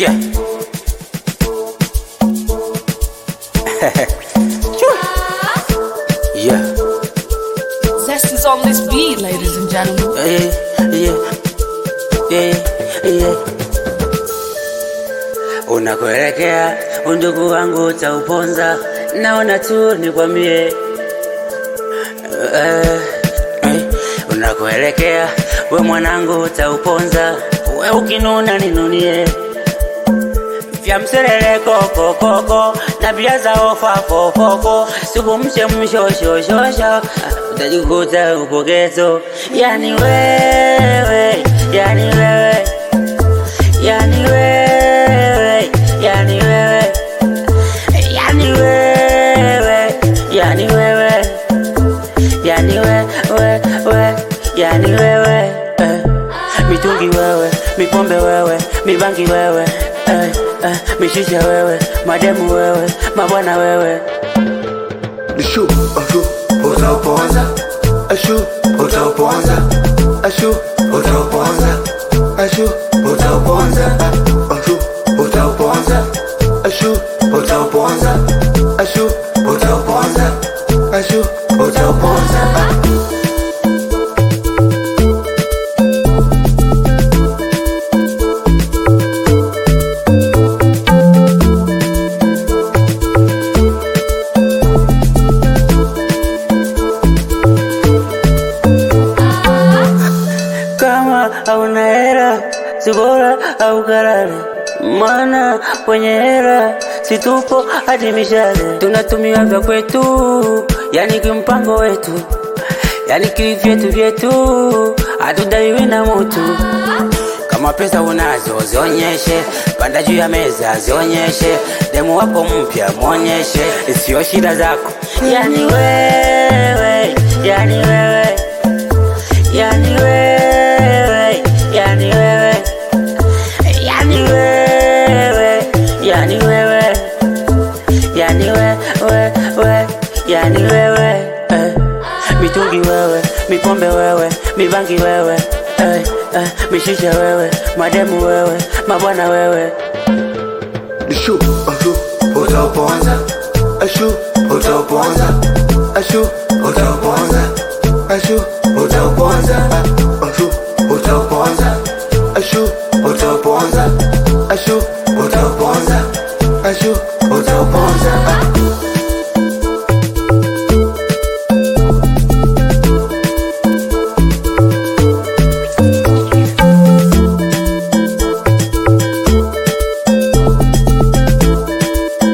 Yeah. yeah. Zest is on this beat, ladies and gentlemen. Yeah, yeah, yeah, yeah. Unakoelekea undugu wangu utauponza, naona tu nikwambie. Eh, eh, unakoelekea we mwanangu utauponza, we ukinuna ninunie vya mseleleko kokoko na bia za ofa fofoko sikumshe mshoshoshoshosho utajikuta upogezo yani wewe yani wewe yani wewe yani wewe yani wewe yani wewe yani wewe we yani wewe eh. mitungi wewe mipombe wewe mibangi wewe eh, eh, mishisha wewe mademu wewe mabwana wewe Ashu, ashu, utauponza. Ashu, utauponza. Ashu, utauponza. Ashu, utauponza. Ashu, utauponza. Ashu, utauponza. Ashu, utauponza. Ashu, utauponza. kama hauna hera si bora au karare maana kwenye hera situpo hadi mishale tunatumia vya kwetu yani kimpango wetu yani kivyetu vyetu hatudaiwi na mutu kama pesa unazo zionyeshe panda juu ya meza zionyeshe demu wako mpya mwonyeshe sio shida zako yani wewe yani wewe yani wewe yani wewe yani wewe yani wewe yani wewe we yani wewe eh. mitungi wewe mipombe wewe mibangi wewe eh, eh, mishisha wewe mademu wewe mabwana wewe Ashu, ashu, utauponza. Ashu, utauponza. Ashu, utauponza. Ashu, utauponza. Ashu, utauponza. Ashu, utauponza. Ashu, utauponza. Ashu, utauponza.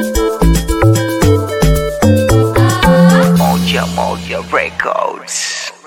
Moja Moja Records.